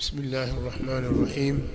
بسم الله الرحمن الرحيم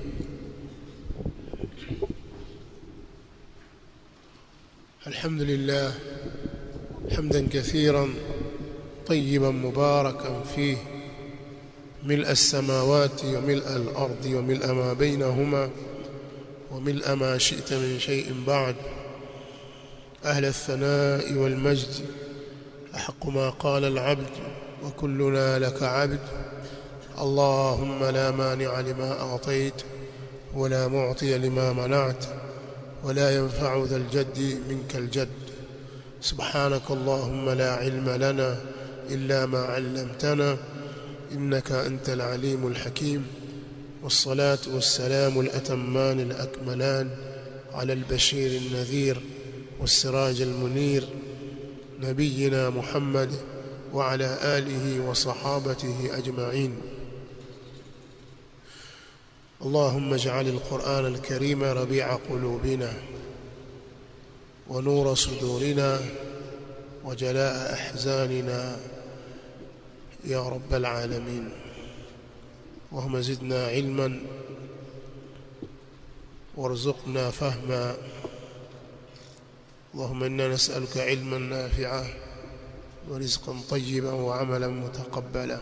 الحمد لله حمدا كثيرا طيبا مباركا فيه ملء السماوات وملء الأرض وملء ما بينهما وملء ما شئت من شيء بعد أهل الثناء والمجد أحق ما قال العبد وكلنا لك عبد اللهم لا مانع لما أعطيت ولا معطي لما منعت ولا ينفع ذا الجد منك الجد سبحانك اللهم لا علم لنا إلا ما علمتنا إنك أنت العليم الحكيم والصلاة والسلام الأتمان الأكملان على البشير النذير والسراج المنير نبينا محمد وعلى آله وصحابته أجمعين اللهم اجعل القرآن الكريم ربيع قلوبنا ونور صدورنا وجلاء أحزاننا يا رب العالمين اللهم زدنا علما وارزقنا فهما اللهم إنا نسألك علما نافعا ورزقا طيبا وعملا متقبلا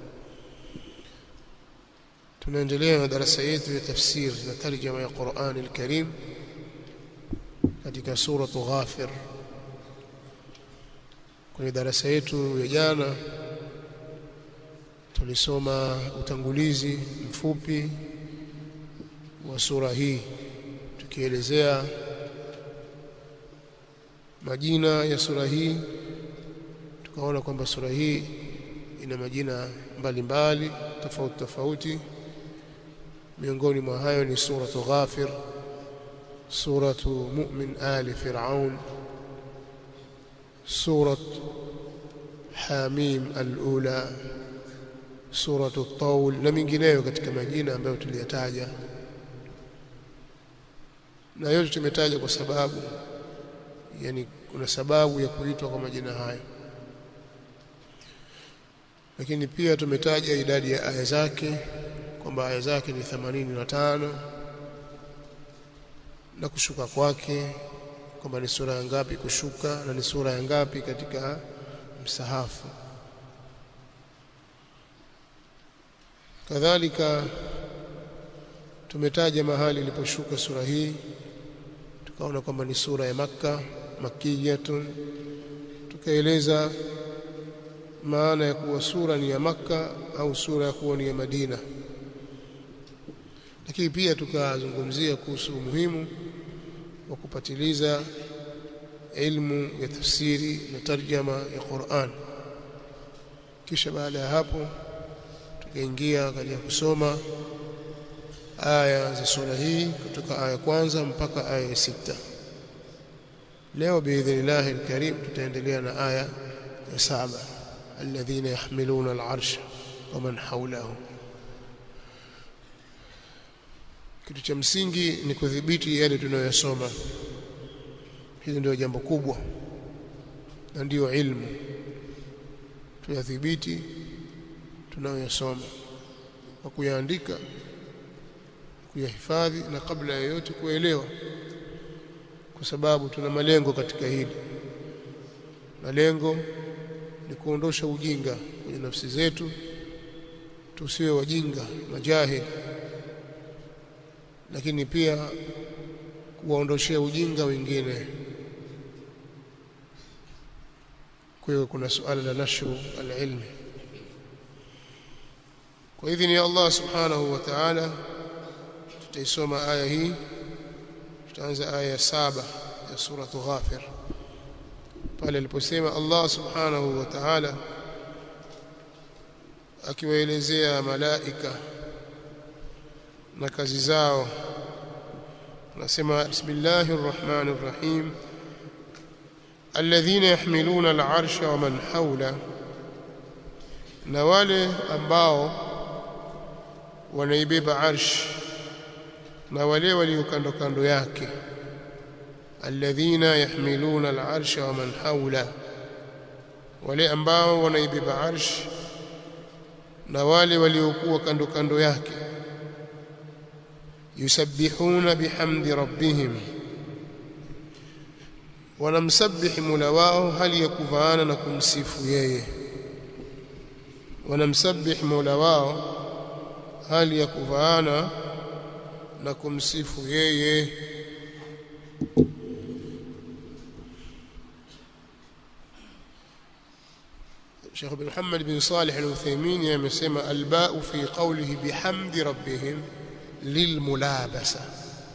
tunaendelea na darasa yetu ya tafsir na tarjama ya Qur'an al-Karim katika suratu Ghafir kwenye darasa yetu ya jana tulisoma utangulizi mfupi wa sura hii tukielezea majina ya sura hii tukaona kwamba sura hii ina majina mbalimbali tofauti tofauti miongoni mwa hayo ni suratu Ghafir suratu Mu'min ali Fir'aun surat Hamim al-ula suratu Taul na mingineyo katika majina ambayo tuliyataja na yote tumetaja kwa sababu yani kuna sababu ya kuitwa kwa majina hayo lakini pia tumetaja idadi ya aya zake kwamba aya zake ni 85 na kushuka kwake kwamba ni sura ya ngapi kushuka na ni sura ya ngapi katika msahafu kadhalika tumetaja mahali iliposhuka sura hii tukaona kwamba ni sura ya makka makiyatun tukaeleza maana ya kuwa sura ni ya makka au sura ya kuwa ni ya madina lakini pia tukazungumzia kuhusu umuhimu wa kupatiliza ilmu ya tafsiri na tarjama ya Qur'an kisha baada ya hapo tukaingia katika kusoma aya za sura hii kutoka aya kwanza mpaka aya ya sita leo biidhnillah alkarim tutaendelea na aya ya saba alladhina yahmiluna al'arsha wa man hawlahu kitu cha msingi ni kudhibiti yale tunayoyasoma hili ndio jambo kubwa na ndiyo ilmu tuyadhibiti tunayoyasoma kwa kuyaandika kuyahifadhi na kabla ya yote kuelewa kwa sababu tuna malengo katika hili malengo ni kuondosha ujinga kwenye nafsi zetu tusiwe wajinga majahili lakini pia kuwaondoshea ujinga wengine kwa hiyo kuna suala la nashru alilmi kwa idhini ya Allah subhanahu wa ta'ala tutaisoma aya hii tutaanza aya ya saba ya suratu ghafir pale aliposema Allah subhanahu wa ta'ala akiwaelezea malaika na kazi zao nasema bismillahir rahmanir rahim alladhina yahmiluna al'arsha wa man hawla na wale ambao wanaibeba arsh na wale walio kando kando yake alladhina yahmiluna al'arsha wa man hawla wale ambao wanaibeba arsh na wale waliokuwa kando kando yake yusabbihuna bihamdi rabbihim wanamsabihi Mola wao hali ya kuvaana na kumsifu yeye wanamsabihi Mola wao hali ya kuvaana na kumsifu yeye Sheikh bin Muhammad bin Salih al-Uthaymeen amesema alba'u fi qawlihi bihamdi rabbihim lilmulabasa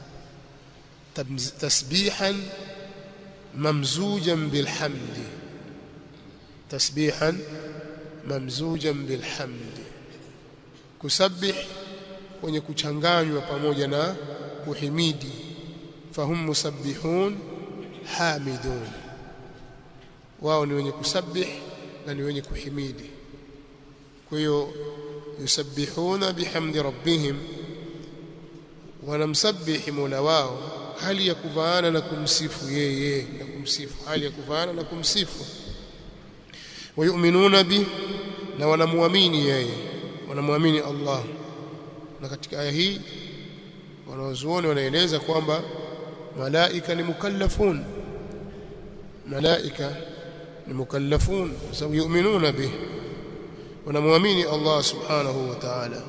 tasbihan mamzujan bilhamdi tasbihan mamzujan bilhamdi kusabbih kwenye kuchanganywa pamoja na kuhimidi fahum musabbihun hamidun wao ni wenye kusabbih na ni wenye kuhimidi kwa hiyo yusabbihuna bihamdi rabbihim wanamsabihi mola wao hali ya kuvaana na kumsifu yeye na kumsifu hali ya kuvaana na kumsifu wayuminuna bi na wanamuamini yeye wanamuamini Allah na katika aya hii wanaozuoni wanaeleza kwamba malaika ni mukallafun malaika ni mukallafun sababu yuminuna bih wanamuamini Allah subhanahu wa ta'ala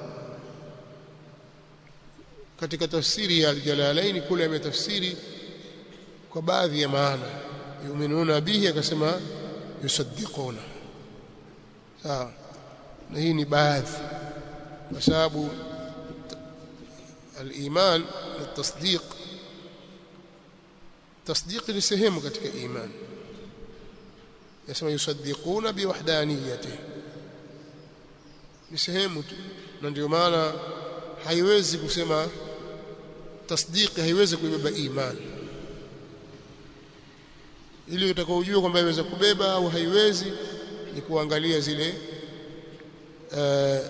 katika tafsiri ya al-Jalalain kule ametafsiri kwa baadhi ya maana yuminuna bihi akasema yusaddiquna sawa na hii ni baadhi kwa sababu al-iman na tasdiq tasdiq ni sehemu katika iman yasema yusaddiquna biwahdaniyati ni sehemu tu na ndio maana haiwezi kusema tasdiki haiwezi kuibeba imani ili utakaojua kwamba iweza kubeba au haiwezi ni kuangalia zile uh,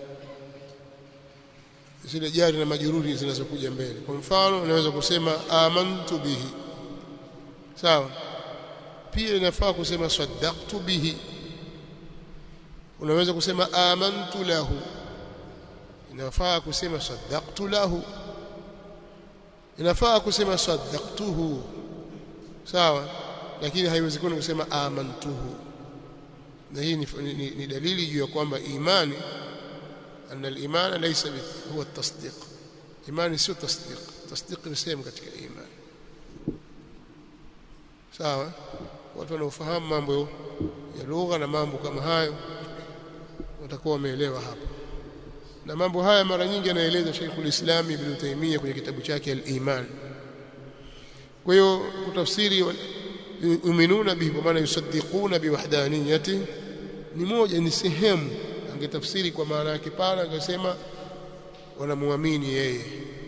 zile jari na majururi zinazokuja mbele kwa mfano unaweza kusema amantu bihi sawa pia inafaa kusema saddaqtu bihi unaweza kusema amantu lahu inafaa kusema saddaqtu lahu inafaa kusema saddaqtuhu sawa lakini haiwezekani kusema amantuhu na hii ni, ni, ni dalili juu ya kwamba imani anna al-imana laysa huwa at-tasdiq imani sio tasdiq tasdiq ni sehemu katika imani sawa watu wanaofahamu mambo ya lugha na mambo kama hayo watakuwa wameelewa hapa na mambo haya mara nyingi anaeleza Sheikhul Islam Ibn Taymiyyah kwenye kitabu chake Al-Iman kwa hiyo kutafsiri yuminuna bihi kwa maana yusaddiquna biwahdaniyati ni moja ni sehemu angetafsiri kwa maana yake pana angesema wanamuamini yeye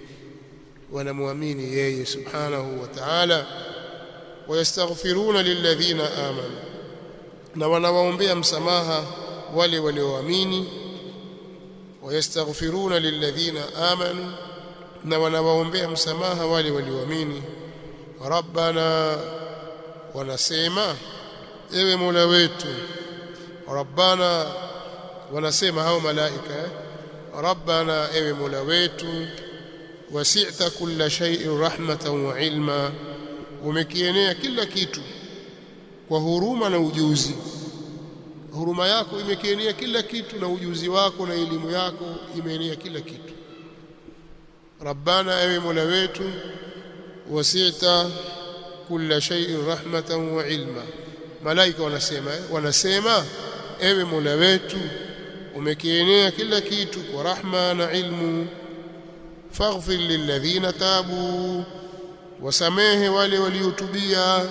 wanamuamini yeye subhanahu wa ta'ala wayastaghfiruna lilladhina amanu na wanawaombea msamaha wale walioamini wayastaghfiruna lilladhina amanu na wanawaombea msamaha wale walioamini rabbana wanasema ewe mola wetu rabbana wanasema hao malaika eh? rabbana ewe mola wetu wasi'ta kulla shay'in rahmatan wa ilma umekienea kila kitu kwa huruma na ujuzi huruma yako imekienea kila kitu na ujuzi wako na elimu yako imeenea kila kitu rabbana ewe mola wetu wasi'ta kulla shay'in rahmatan wa ilma malaika wanasema eh? wanasema ewe mola wetu umekienea kila kitu kwa rahma na ilmu faghfir lilladhina tabu wasamehe wale waliotubia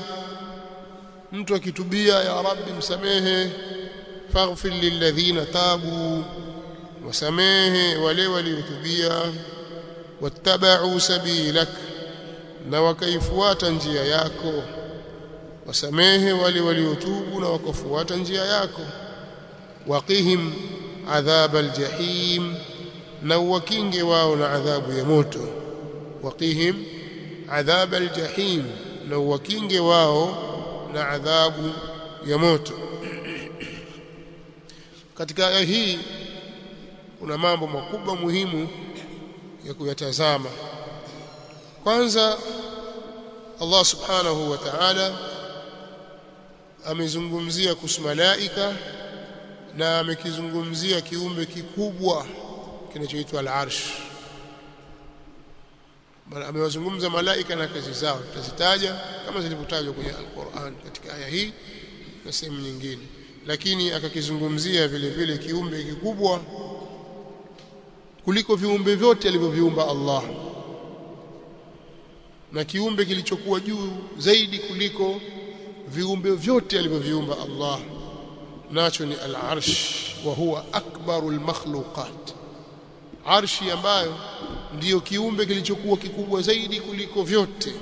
mtu akitubia ya rabbi msamehe faghfir lilladhina tabu wasamehe wale waliotubia wattaba'u sabilak na wakaifuata njia yako wasamehe wale waliotubu na wakafuata njia yako waqihim adhab aljahim na wakinge wao na adhabu ya moto waqihim adhab aljahim na wakinge wao na adhabu ya moto katika aya hii kuna mambo makubwa muhimu ya kuyatazama kwanza Allah subhanahu wa ta'ala amezungumzia kuhusu malaika na amekizungumzia kiumbe kikubwa kinachoitwa al-arsh amewazungumza malaika na kazi zao tutazitaja kama zilivyotajwa kwenye al-Qur'an katika aya hii na sehemu nyingine lakini akakizungumzia vile vile kiumbe kikubwa kuliko viumbe vyote alivyoviumba Allah na kiumbe kilichokuwa juu zaidi kuliko viumbe vyote alivyoviumba Allah nacho ni al-arsh wa huwa akbarul makhluqat arshi ambayo ndiyo kiumbe kilichokuwa kikubwa zaidi kuliko vyote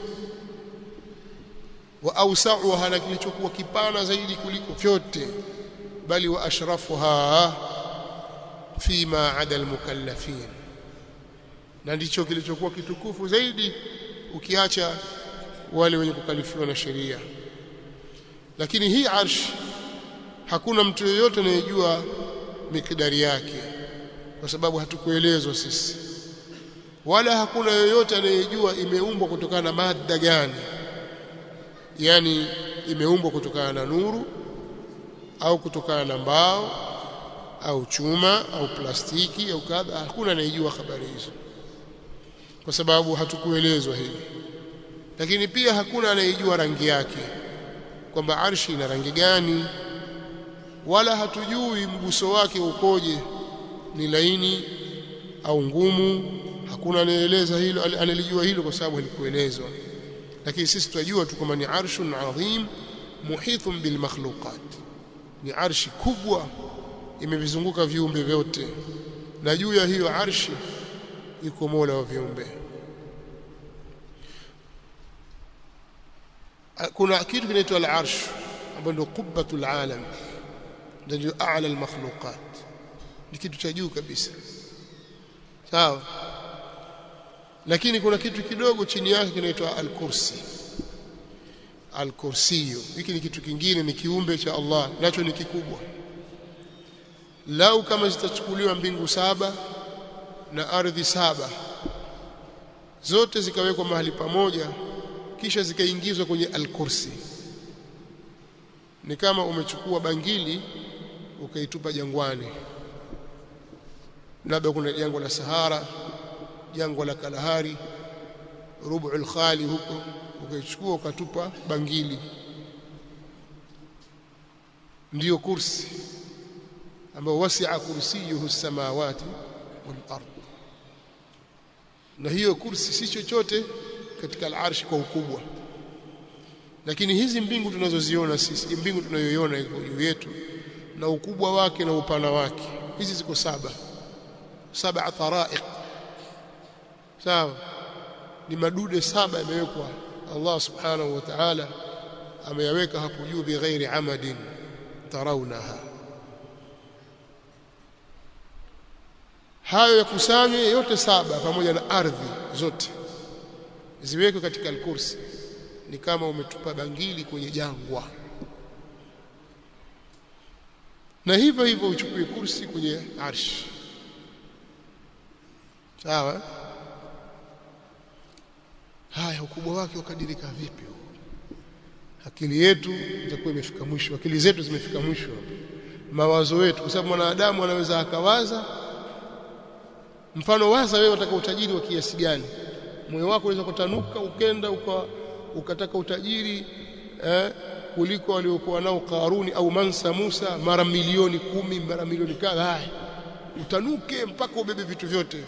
wa awsa'uha na kilichokuwa kipana zaidi kuliko vyote bali wa ashrafuha fima ada almukallafin na ndicho kilichokuwa kitukufu zaidi ukiacha wale wenye kukalifiwa na sheria lakini hii arsh hakuna mtu yeyote anayejua mikidari yake kwa sababu hatukuelezwa sisi wala hakuna yoyote anayejua imeumbwa kutokana na mada gani yani imeumbwa kutokana na nuru au kutokana na mbao au chuma au plastiki au kadha hakuna anayejua habari hizo kwa sababu hatukuelezwa hili lakini pia hakuna anayejua rangi yake kwamba arshi ina rangi gani wala hatujui mguso wake ukoje ni laini au ngumu hakuna anayeeleza hilo analijua hilo kwa sababu halikuelezwa lakini sisi tunajua tu kwamba ni arshun adhim muhithun bil makhluqat ni arshi kubwa imevizunguka viumbe vyote na juu ya hiyo arshi yuko Mola wa viumbe kuna kitu kinaitwa al-arsh ambayo ndio qubbatul alam ndio a'la al-makhluqat ni kitu cha juu kabisa sawa lakini kuna kitu kidogo chini yake kinaitwa al-kursi al-kursiyo hiki ni kitu kingine ni kiumbe cha Allah nacho ni kikubwa lau kama zitachukuliwa mbingu saba na ardhi saba zote zikawekwa mahali pamoja kisha zikaingizwa kwenye al-kursi ni kama umechukua bangili ukaitupa jangwani labda kuna jangwa la Sahara jangwa la Kalahari rubu'ul khali huko ukaichukua ukatupa bangili ndiyo kursi ambao wasi'a kursiyuhu samawati wal ard na hiyo kursi si chochote katika al-arshi kwa ukubwa lakini hizi mbingu tunazoziona sisi mbingu tunayoiona iko juu yetu na ukubwa wake na upana wake hizi ziko saba saba taraiq sawa ni madude saba yamewekwa Allah subhanahu wa ta'ala ameyaweka hapo juu bighairi amadin tarawnaha hayo yakusanywe yote saba pamoja na ardhi zote ziwekwe katika al-kursi ni kama umetupa bangili kwenye jangwa na hivyo hivyo uchukue kursi kwenye arshi sawa haya ukubwa wake ukadirika vipi akili yetu itakuwa imefika mwisho akili zetu zimefika mwisho mawazo yetu kwa sababu mwanadamu anaweza akawaza mfano waza wewe unataka utajiri wa kiasi gani moyo wako unaweza kutanuka ukenda uka, ukataka utajiri eh, kuliko waliokuwa nao Karuni au Mansa Musa mara milioni kumi mara milioni kadha haya utanuke mpaka ubebe vitu vyote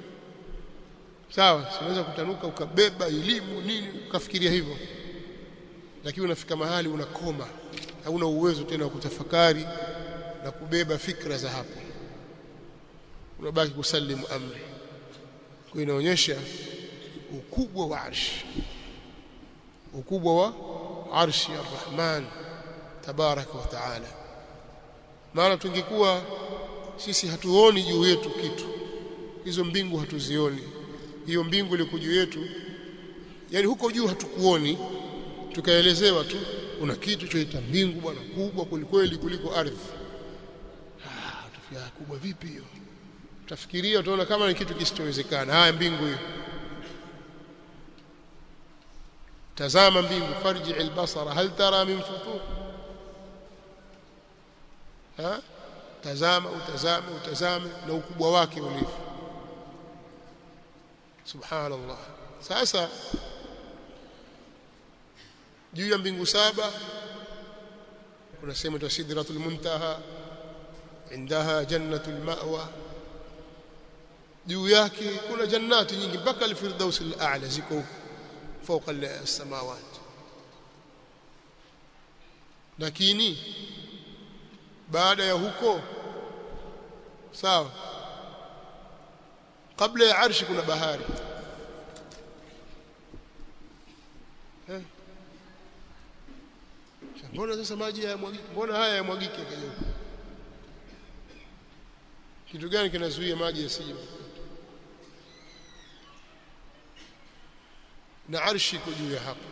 sawa unaweza kutanuka ukabeba elimu nini ukafikiria hivyo lakini unafika mahali unakoma hauna uwezo tena wa kutafakari na kubeba fikra za hapo unabaki kusalimu amri kwa inaonyesha ukubwa wa arshi ukubwa wa arshi arrahman tabaraka wa taala maana tungekuwa sisi hatuoni juu yetu kitu hizo mbingu hatuzioni hiyo mbingu ile juu yetu yani huko juu hatukuoni tukaelezewa tu kuna kitu choita mbingu bwana kubwa kulikweli kuliko ardhi ah tufia kubwa vipi hiyo utafikiria utaona kama ni kitu kisichowezekana haya mbingu hiyo tazama mbingu farji albasara hal tara min futur ha tazama utazame utazame na ukubwa wake ulivyo subhanallah sasa juu ya mbingu saba kuna sehemu ya sidratul muntaha indaha jannatul ma'wa juu yake kuna jannati nyingi mpaka al-firdaus al-a'la ziko huko fauka as-samawat lakini baada ya huko sawa kabla ya arshi kuna bahari eh mbona sasa maji hayamwagiki mbona haya yamwagike kaja huko kitu gani kinazuia maji yasije na arshi iko juu ya hapo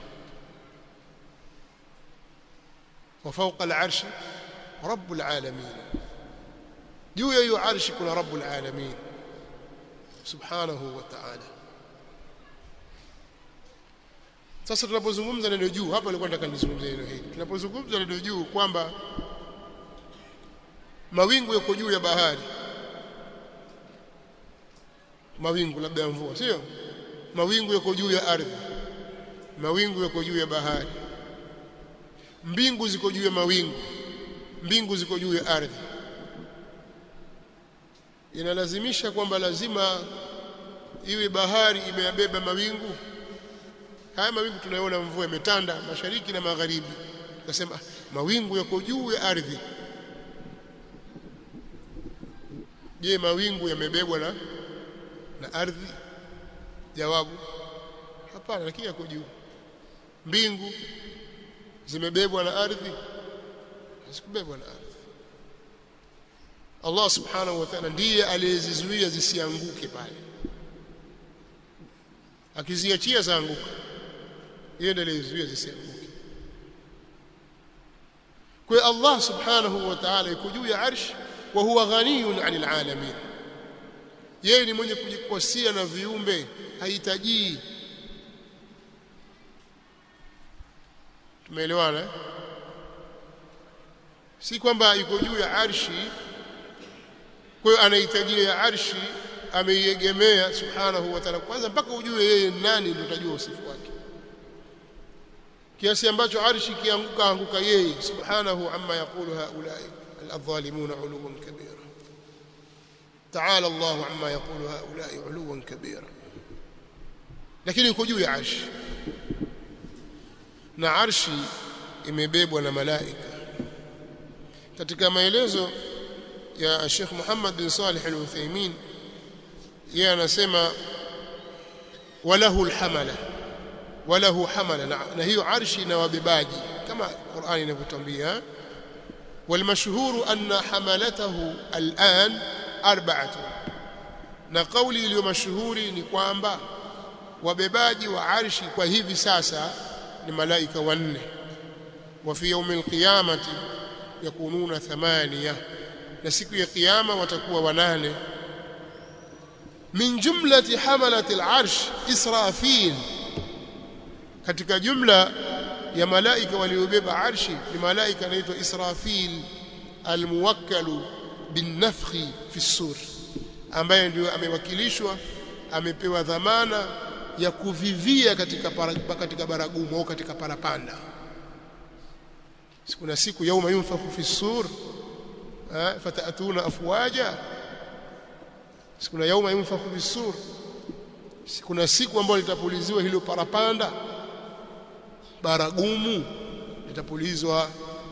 وفوق العرش رب العالمين juu ya hiyo arshi kuna rabbul alamin subhanahu wa ta'ala sasa tunapozungumza neno juu hapa nilikuwa nataka nizungumzie neno hili tunapozungumza neno juu kwamba mawingu yako juu ya bahari mawingu labda ya mvua sio mawingu yako juu ya ardhi mawingu yako juu ya bahari mbingu ziko juu ya mawingu mbingu ziko juu ya ardhi inalazimisha kwamba lazima iwe bahari imeyabeba mawingu haya mawingu tunayoona mvua imetanda mashariki na magharibi tukasema mawingu yako juu ya ardhi je mawingu yamebebwa na na ardhi jawabu hapana lakini yako juu mbingu zimebebwa na ardhi hazikubebwa na ardhi Allah subhanahu wa ta'ala ndiye aliyezizuia zisianguke pale akiziachia zaanguka yeye ndiye aliyezuia zisianguke kwa Allah subhanahu wa ta'ala yuko juu ya arsh wa huwa ghaniyun 'anil 'alamin yeye ni mwenye kujikosia na viumbe hahitaji tumeelewana eh? si kwamba yuko juu ya arshi kwa hiyo anahitajia ya arshi ameiegemea subhanahu wa ta'ala kwanza mpaka ujue yeye nani ndio utajua usifu wake kiasi ambacho arshi kianguka anguka yeye subhanahu amma yaqulu haulai al-dhalimuna uluwan kabira تعالى الله عما يقول هؤلاء علوا كبيرا lakini yuko juu ya arshi na arshi imebebwa na malaika katika maelezo ya Sheikh Muhammad bin Salih Al-Uthaymeen yeye anasema walahu alhamala walahu hamala na, na hiyo arshi na wabebaji kama Qur'ani inavyotambia والمشهور أن حملته الآن أربعة na kauli iliyo mashuhuri ni kwamba wabebaji wa arshi kwa hivi sasa ni malaika wanne wa fi yawmil qiyamati yakununa thamania na siku ya kiyama watakuwa wanane min jumlati hamalati al-arsh israfil katika jumla ya malaika waliobeba arshi ni malaika anaitwa israfil almuwakkalu binafkhi fi sur ambaye ndio amewakilishwa amepewa dhamana ya kuvivia katika para, katika baragumu au katika parapanda kuna siku yauma yunfakhu fi sur fatatuna afwaja kuna yauma yunfakhu fi sur kuna siku ambayo litapuliziwa hilo parapanda baragumu litapulizwa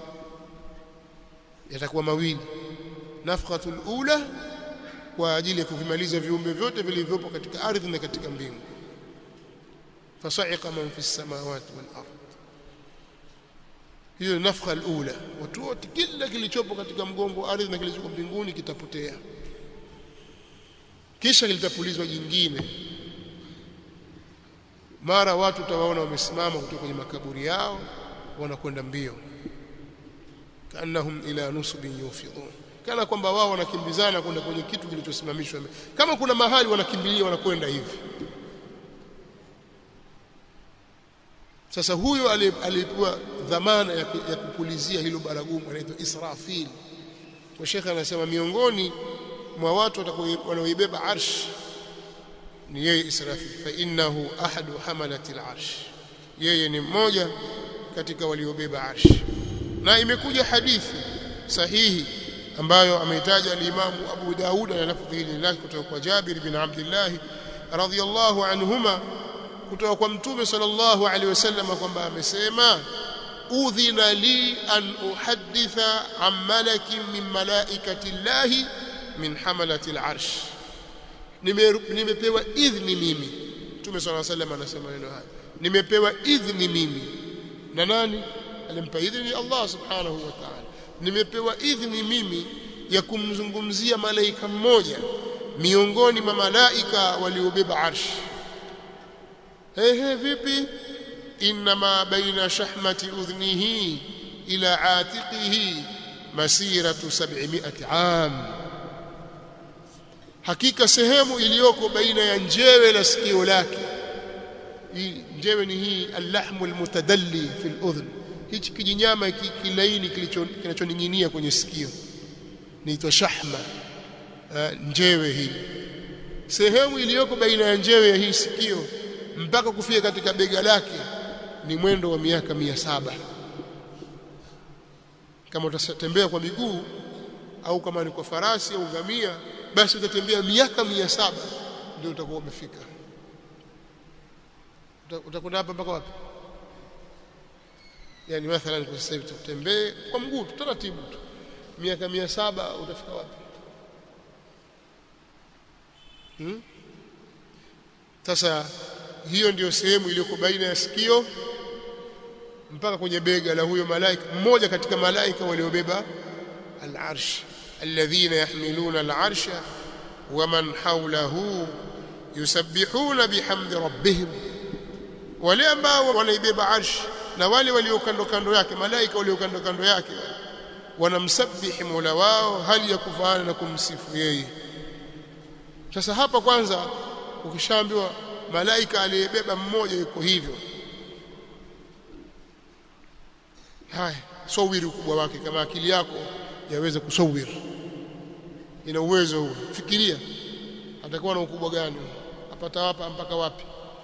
yatakuwa mawili nafqatul ula kwa ajili ya kuvimaliza viumbe vyote vilivyopo katika ardhi na katika mbingu fasa'iqa man fi samawati wal ard hiyo nafqa alula watu wote kila kilichopo katika mgongo wa ardhi na kilichopo mbinguni kitapotea kisha litapulizwa jingine mara watu utawaona wamesimama kutoka kwenye makaburi yao wanakwenda mbio kanahum ila nusbin yufidun kana kwamba wao wanakimbizana kwenda kwenye kitu kilichosimamishwa kama kuna mahali wanakimbilia wanakwenda hivi sasa huyo alipewa dhamana ya, ya kupulizia hilo baragumu anaitwa Israfil kwa shekhe anasema miongoni mwa watu wanaoibeba arsh ni yeye Israfil fa innahu ahadu hamalati al-arsh yeye ni mmoja katika waliobeba arsh na imekuja hadithi sahihi ambayo ameitaja al-Imam Abu Daud na lafdhi hili lake kutoka kwa Jabir bin Abdullah radhiyallahu anhuma kutoka kwa Mtume sallallahu alaihi wasallam kwamba amesema udhina li an uhadditha an malakin min malaikati llahi min hamalati al-arsh nimepewa idhni mimi Mtume sallallahu alaihi wasallam anasema neno haya nimepewa idhni mimi na nani alimpa idhni Allah subhanahu wa ta'ala nimepewa idhni mimi ya kumzungumzia malaika mmoja miongoni mwa malaika waliobeba arsh ehe vipi inma baina shahmati udhnihi ila atiqihi masiratu 700 am hakika sehemu iliyoko baina ya njewe la sikio lake hii njewe ni hii allahmu almutadalli fi aludhn hichi kijinyama kilaini kinachoning'inia kwenye sikio niitwa shahma njewe hii sehemu iliyoko baina ya njewe ya hii sikio mpaka kufika katika bega lake ni mwendo wa miaka mia saba kama utatembea kwa miguu au kama ni kwa farasi au ngamia basi utatembea miaka mia saba ndio utakuwa umefika utakwenda hapa mpaka wapi yani mathalan kwa sasa hivi tutembee kwa mguu taratibu tu miaka mia saba utafika wapi hmm? sasa hiyo ndiyo sehemu iliyoko baina ya sikio mpaka kwenye bega la huyo malaika mmoja katika malaika waliobeba al-arsh alladhina yahmiluna al-arsha waman hawlahu yusabbihuna bihamdi rabbihim wale ambao wanaibeba arsh na wale walio kando kando yake malaika walio kando kando yake wanamsabihi mola wao hali ya kufaana na kumsifu yeye sasa hapa kwanza ukishaambiwa malaika aliyebeba mmoja yuko hivyo haya sawiri ukubwa wake kama akili yako yaweza kusawiri ina uwezo huo fikiria atakuwa na ukubwa gani apata hapa mpaka wapi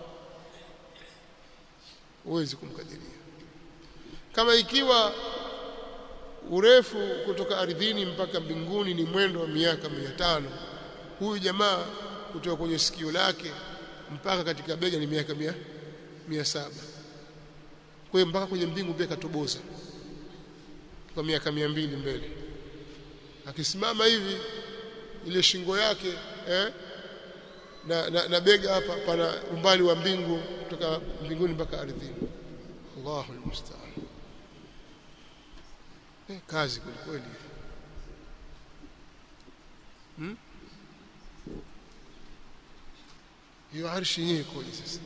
huwezi kumkadiria kama ikiwa urefu kutoka ardhini mpaka mbinguni ni mwendo wa miaka mia tano huyu jamaa kutoka kwenye sikio lake mpaka katika bega ni miaka mia, mia saba kwa hiyo mpaka kwenye mbingu pia katoboza kwa miaka mia mbili mbele akisimama hivi ile shingo yake eh, na, na, na bega hapa pana umbali wa mbingu kutoka mbinguni mpaka ardhini Allahu almusta'an eh, kazi kweli kweli hmm? hiyo arshi yenyewe ikoje sasa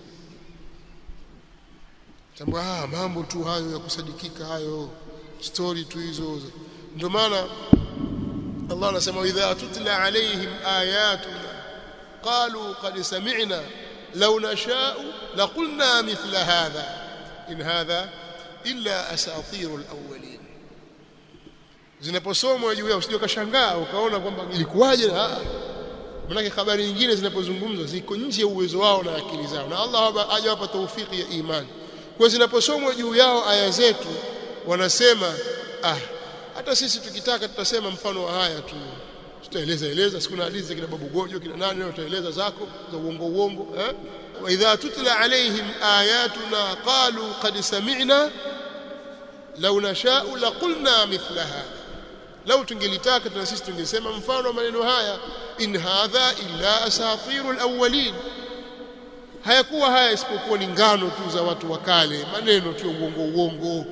tambua ah mambo tu hayo ya kusadikika hayo story tu hizo ndio maana Allah anasema idha tutla alaihim ayatuna qalu qad sami'na law nasha'u laqulna mithla hadha in hadha illa asatirul awwalin zinaposomwa juu yao usije ukashangaa ukaona kwamba ilikuwaje na manake habari nyingine zinapozungumzwa ziko nje ya uwezo wao na akili zao na Allah hajawapa taufiki ya imani kwa zinaposomwa juu yao aya zetu wanasema ah hata sisi tukitaka tutasema mfano wa haya tu tutaeleza eleza siku na hadithi za kina babu gojo kina nani leo tutaeleza zako za uongo uongo eh wa idha tutla alaihim ayatuna qalu qad sami'na law nasha'u laqulna mithla hadha lau tungelitaka tuna sisi tungesema mfano wa maneno haya in hadha illa asatirul awwalin hayakuwa haya isipokuwa ni ngano tu za watu wa kale maneno tu uongo uongo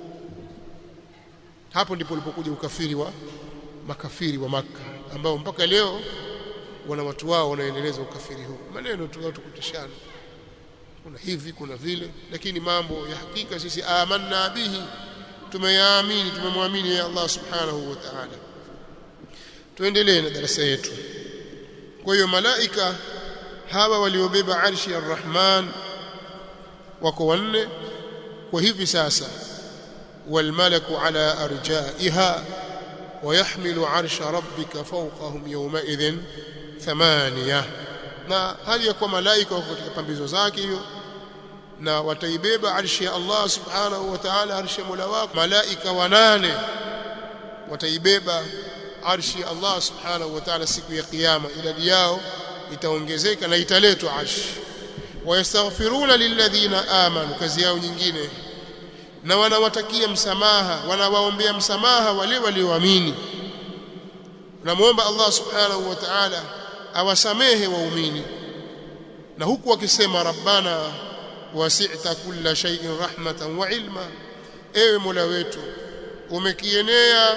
hapo ndipo ulipokuja ukafiri wa makafiri wa maka ambao mpaka leo wana watu wao wanaendeleza ukafiri huu maneno tu watu kutishana kuna hivi kuna vile lakini mambo ya hakika sisi amanna bihi tumeyaamini tumemwamini ya Allah subhanahu wa ta'ala tuendelee na darasa yetu kwa hiyo malaika hawa waliobeba arshi ya Rahman wako wanne kwa hivi sasa walmalaku ala arjaiha ويحمل عرش ربك فوقهم يومئذ ثمانية na hali ya kuwa malaika wako katika pambizo zake hiyo na wataibeba arshi ya Allah subhanahu wa ta'ala arshi ya Mola wako malaika wanane wataibeba arshi ya Allah subhanahu wa ta'ala siku ya kiyama idadi yao itaongezeka na italetwa arshi wayastaghfiruna lilladhina amanu kazi yao nyingine na wanawatakia msamaha wanawaombea msamaha wale walioamini namuomba Allah subhanahu wa ta'ala awasamehe waumini na huku wakisema rabbana wasi'ta kulla shay'in rahmatan wa ilma ewe mola wetu umekienea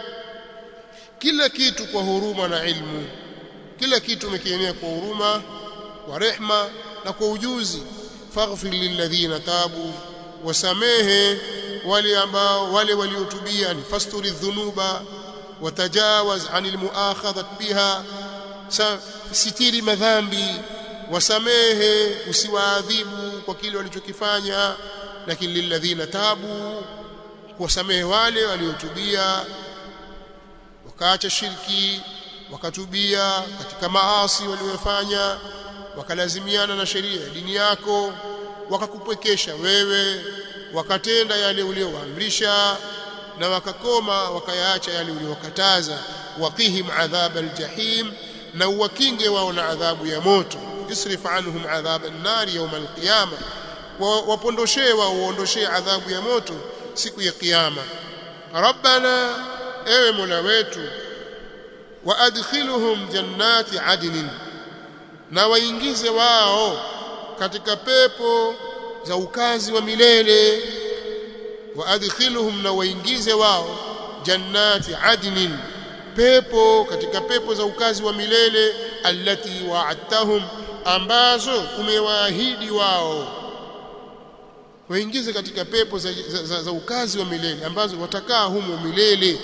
kila kitu kwa huruma na ilmu kila kitu umekienea kwa huruma kwa rehma na kwa ujuzi faghfir lilladhina tabu wasamehe wale ambao wale waliotubia ni fasturi dhunuba watajawaz anil muakhadhat biha sitiri madhambi wasamehe usiwaadhibu kwa kile walichokifanya lakini lilladhina tabu kuwasamehe wale waliotubia wakaacha shirki wakatubia katika maasi waliyofanya wakalazimiana na sheria ya dini yako wakakupwekesha wewe wakatenda yale uliowaamrisha na wakakoma wakayaacha yale uliowakataza waqihim adhab aljahim na uwakinge wao na adhabu ya moto isrif anhum adhab an-nar yawm al-qiyama wapondoshee wao uondoshee adhabu ya moto siku ya kiyama rabbana ewe mola wetu waadkhiluhum jannati adnin na waingize wao katika pepo za ukazi wa milele waadkhiluhum na waingize wao jannati adnin pepo katika pepo za ukazi wa milele allati wa'adtahum ambazo umewaahidi wao waingize katika pepo za, za, za, za ukazi wa milele ambazo watakaa humo milele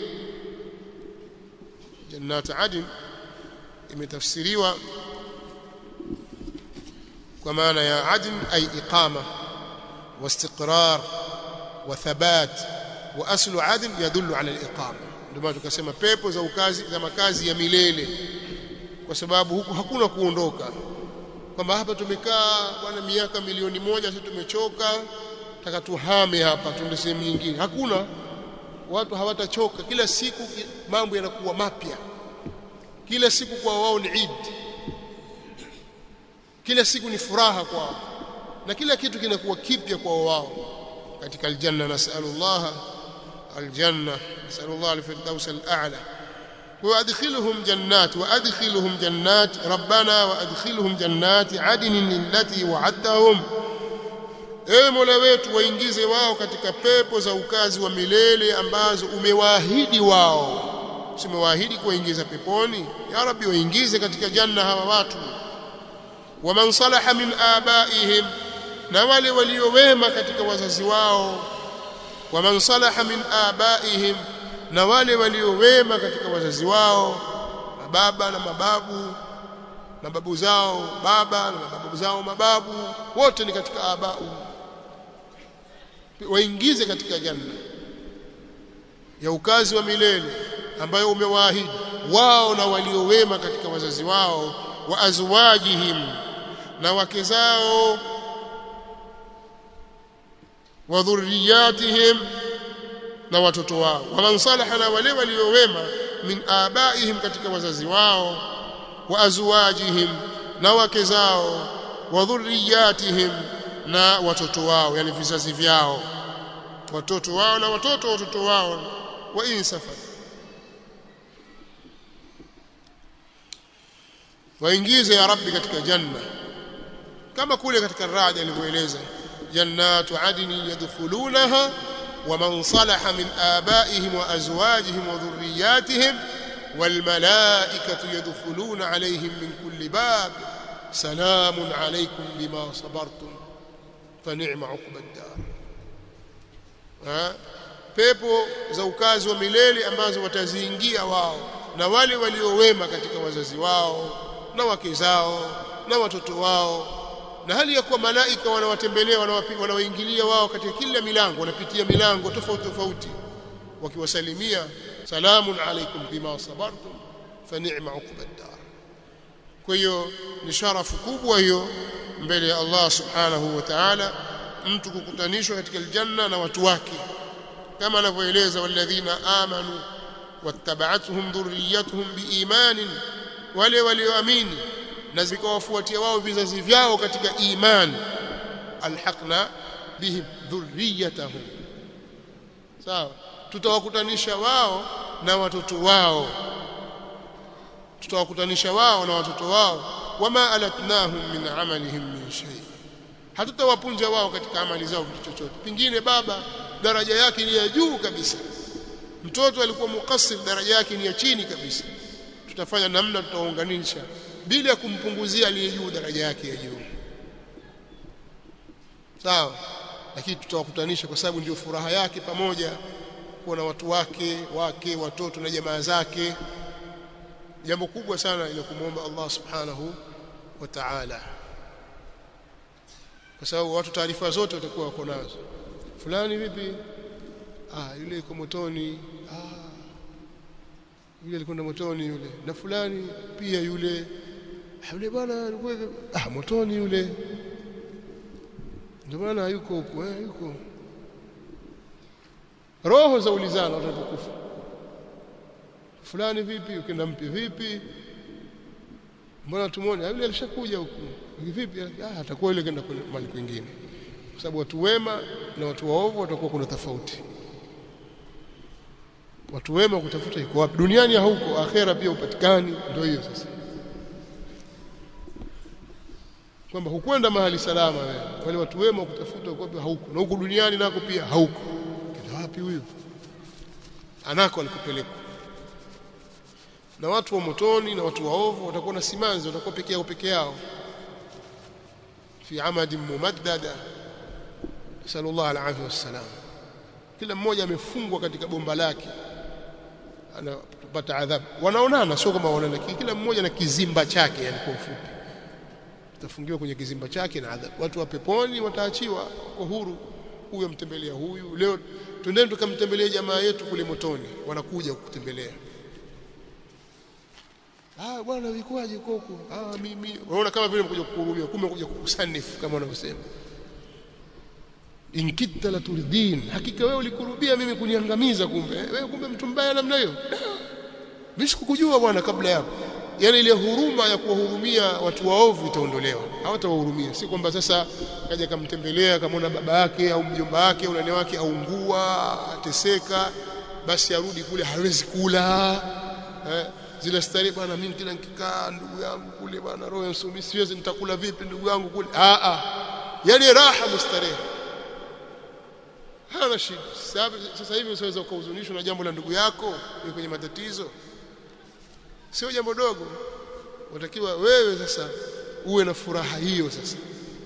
jannat adn imetafsiriwa kwa maana ya adn ay iqama واستقرار وثبات واصل عدن يدل على الاقامه ndio maana tukasema pepo za ukazi za makazi ya milele kwa sababu huku hakuna kuondoka kwamba hapa tumekaa bwana miaka milioni moja sasa tumechoka taka tuhame hapa tuende sehemu nyingine hakuna watu hawatachoka kila siku mambo yanakuwa mapya kila siku kwa wao ni Eid kila siku ni furaha kwao na kila kitu kinakuwa kipya kwa wao katika aljanna nasalullah aljanna nasalullah alfirdaus al'a وادخلهم جنات وادخلهم جنات ربنا وادخلهم جنات عدن التي وعدتهم ewe mola wetu waingize wao katika pepo za ukazi wa milele ambazo umewaahidi wao umewaahidi kuwaingiza peponi ya rabbi waingize katika janna hawa watu waman salaha min abaihim na wale waliowema katika wazazi wao waman salaha min abaihim na wale waliowema katika wazazi wao mababa na mababu mababu zao baba na mababu zao mababu wote ni katika abau waingize katika janna ya ukazi wa milele ambayo umewaahidi wao na waliowema katika wazazi wao wa azwajihim na wake zao wa dhurriyatihim na watoto wao waman salaha na wale waliowema min abaihim katika wazazi wao wa azwajihim na wake zao wa dhurriyatihim na watoto wao yani vizazi vyao watoto wao na watoto watoto wao wa insafa waingize ya rabbi katika janna kama kule katika radi alivyoeleza jannatu adni yadkhulunaha ومن صلح من آبائهم وأزواجهم وذرياتهم والملائكة يدخلون عليهم من كل باب سلام عليكم بما صبرتم فنعم عقب الدار ها pepo za ukazi wa milele ambazo wataziingia wao na wale waliowema katika wazazi wao na wake zao na watoto wao na hali ya kuwa malaika wanawatembelea wanawaingilia wao katika kila milango wanapitia milango tofauti tofauti wakiwasalimia salamun alaikum bima sabartum fa ni'ma uqba dar kwa hiyo ni sharafu kubwa hiyo mbele ya Allah subhanahu wa ta'ala mtu kukutanishwa katika aljanna na watu wake kama anavyoeleza walladhina amanu wattaba'atuhum dhurriyyatuhum biimanin wale walioamini na zikawafuatia wao vizazi vyao katika imani alhaqna bihim dhurriyyatahum sawa tutawakutanisha wao na watoto wao tutawakutanisha wao na watoto wao wama alatnahum min amalihim min shay hatutawapunja wao katika amali zao kitu chochote pingine baba daraja yake ni ya juu kabisa mtoto alikuwa mukassir daraja yake ni ya chini kabisa tutafanya namna tutaunganisha bila ya kumpunguzia aliye juu daraja yake ya juu sawa lakini tutawakutanisha kwa sababu ndio furaha yake pamoja kuwa na watu wake wake watoto na jamaa zake jambo kubwa sana ile kumwomba Allah subhanahu wa ta'ala kwa sababu watu taarifa zote watakuwa wako nazo fulani vipi ah yule yuko motoni ah yule alikwenda motoni yule na fulani pia yule yule bwana alikuwa ah motoni yule ndio maana yuko huko eh yuko roho za ulizana watakufa fulani vipi ukienda mpi vipi mbona tumuone yule alishakuja huku vipi ah atakuwa yule kenda mahali kwingine kwa sababu watu wema na watu waovu watakuwa kuna tofauti watu wema kutafuta iko wapi duniani hauko akhera pia upatikani ndio hiyo sasa kwamba hukwenda mahali salama wewe wale watu wema kutafuta uko wapi hauko na huko duniani nako pia hauko kenda wapi huyo anako alikupeleka na watu wa motoni na watu waovu watakuwa na simanzi watakuwa peke yao peke yao fi amadin mumaddada sallallahu alaihi wasallam kila mmoja amefungwa katika bomba lake anapata adhabu wanaonana sio kama wanaona kila mmoja na kizimba chake yani kwa ufupi utafungiwa kwenye kizimba chake na adhabu watu wa peponi wataachiwa kwa huru huyu amtembelea huyu leo twendeni tukamtembelee jamaa yetu kule motoni wanakuja kukutembelea ah bwana vikwaje koko ah mimi unaona kama vile umekuja kukuhurumia kumbe umekuja kukusanifu kama wanavyosema inkita la turdin hakika wewe ulikurubia mimi kuniangamiza kumbe wewe kumbe mtu mbaya namna hiyo mimi sikukujua bwana kabla yako yani ile huruma ya kuwahurumia watu waovu itaondolewa hawatawahurumia si kwamba sasa kaja kamtembelea kamwona baba yake au mjomba wake au nani wake aungua ateseka basi arudi kule hawezi kula eh, zile starehe bwana mimi kila nikikaa ndugu yangu kule bwana roho nsumi siwezi nitakula vipi ndugu yangu kule a a yani raha mustarehe hana shida sasa hivi unaweza ukahuzunishwa na jambo la ndugu yako ni kwenye matatizo sio jambo dogo unatakiwa wewe sasa uwe na furaha hiyo sasa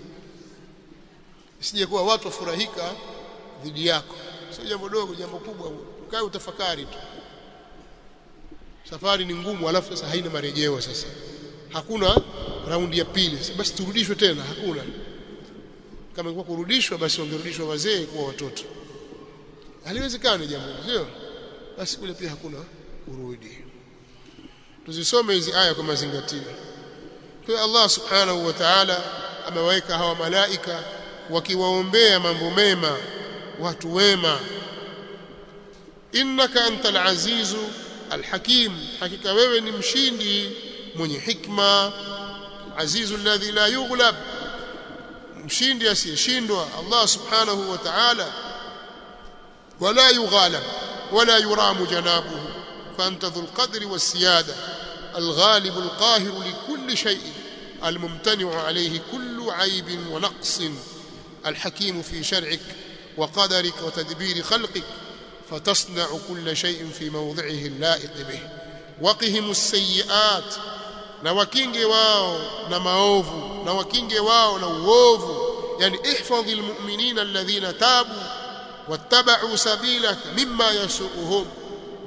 isije kuwa watu wafurahika dhidi yako sio jambo dogo jambo kubwa ukae utafakari tu safari ni ngumu alafu sasa haina marejeo sasa hakuna raundi ya pili basi turudishwe tena hakuna kama ingekuwa kurudishwa basi wangerudishwa wazee kuwa watoto haliwezekani jambo sio basi kule pia hakuna kurudi tuzisome hizi aya kwa mazingatio kwa Allah subhanahu wa ta'ala amewaweka hawa malaika wakiwaombea mambo mema watu wema innaka antal azizu alhakim hakika wewe ni mshindi mwenye hikma azizu alladhi la yughlab mshindi asiyeshindwa Allah subhanahu wa ta'ala wala yughalab wala yuramu janabuhu فأنت ذو القدر والسيادة الغالب القاهر لكل شيء الممتنع عليه كل عيب ونقص الحكيم في شرعك وقدرك وتدبير خلقك فتصنع كل شيء في موضعه اللائق به وقهم السيئات na wakinge wao na maovu na wakinge wao na uovu yani ihfadhi almu'minina alladhina tabu wattaba'u sabilak mimma yasuuhum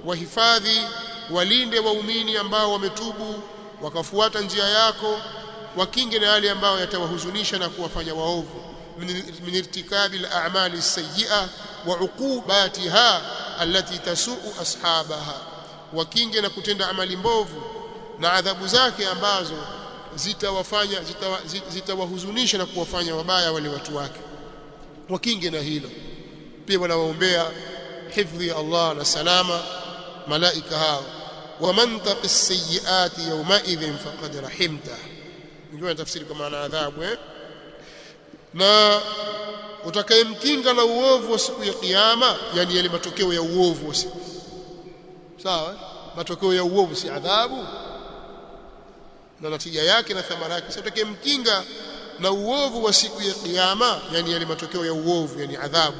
wahifadhi walinde waumini ambao wametubu wakafuata njia yako wakinge na yale ambayo yatawahuzunisha na kuwafanya waovu min irtikabi al-a'mali as-sayyi'a wa 'uqubatiha allati tasu'u ashabaha wakinge na kutenda amali mbovu na adhabu zake ambazo zitawafanya zitawahuzunisha na kuwafanya wabaya wale watu wake wakinge na hilo pia wanawaombea hifdhi ya Allah na salama malaika hao waman taqi as-sayyi'ati yawma idhin faqad rahimta ndio tafsiri kwa maana adhabu eh na utakayemkinga na uovu wa siku ya kiyama yani yale matokeo ya uovu wa siku sawa matokeo ya uovu si adhabu na natija yake na thamara yake sasa utakayemkinga na uovu wa siku ya kiyama yani yale matokeo ya uovu yani adhabu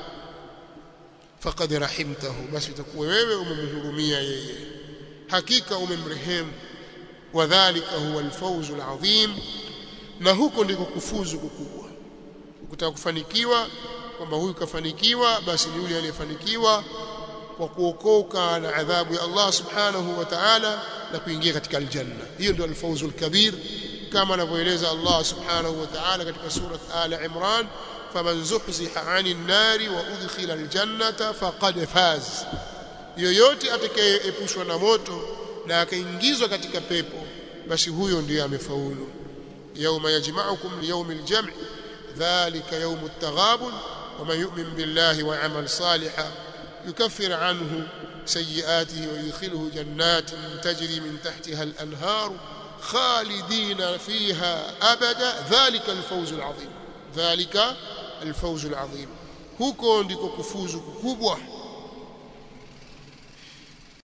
faqad rahimtahu basi utakuwa wewe umemhurumia yeye hakika umemrehemu wadhālika huwa alfawzu alazim na huko ndiko kufuzu kukubwa ukitaka kufanikiwa kwamba huyu kafanikiwa basi ni yule aliyefanikiwa kwa kuokoka na adhabu ya Allah subhanahu wa ta'ala na kuingia katika aljanna hiyo ndio alfawzu alkabir kama anavyoeleza Allah subhanahu wa ta'ala katika sura Al Imran faman zuhziha 'anil nari wa udkhila aljannata faqad faz yoyote atakayeepushwa na moto na akaingizwa katika pepo basi huyo ndiye amefaulu yauma yajma'ukum liyawmil jam' dhalika yawmut taghabun ومن يؤمن بالله ويعمل صالحا يكفر عنه سيئاته ويدخله جنات تجري من تحتها الأنهار خالدين فيها أبدا ذلك الفوز العظيم ذلك الفوز العظيم huko ndiko kufuzu kukubwa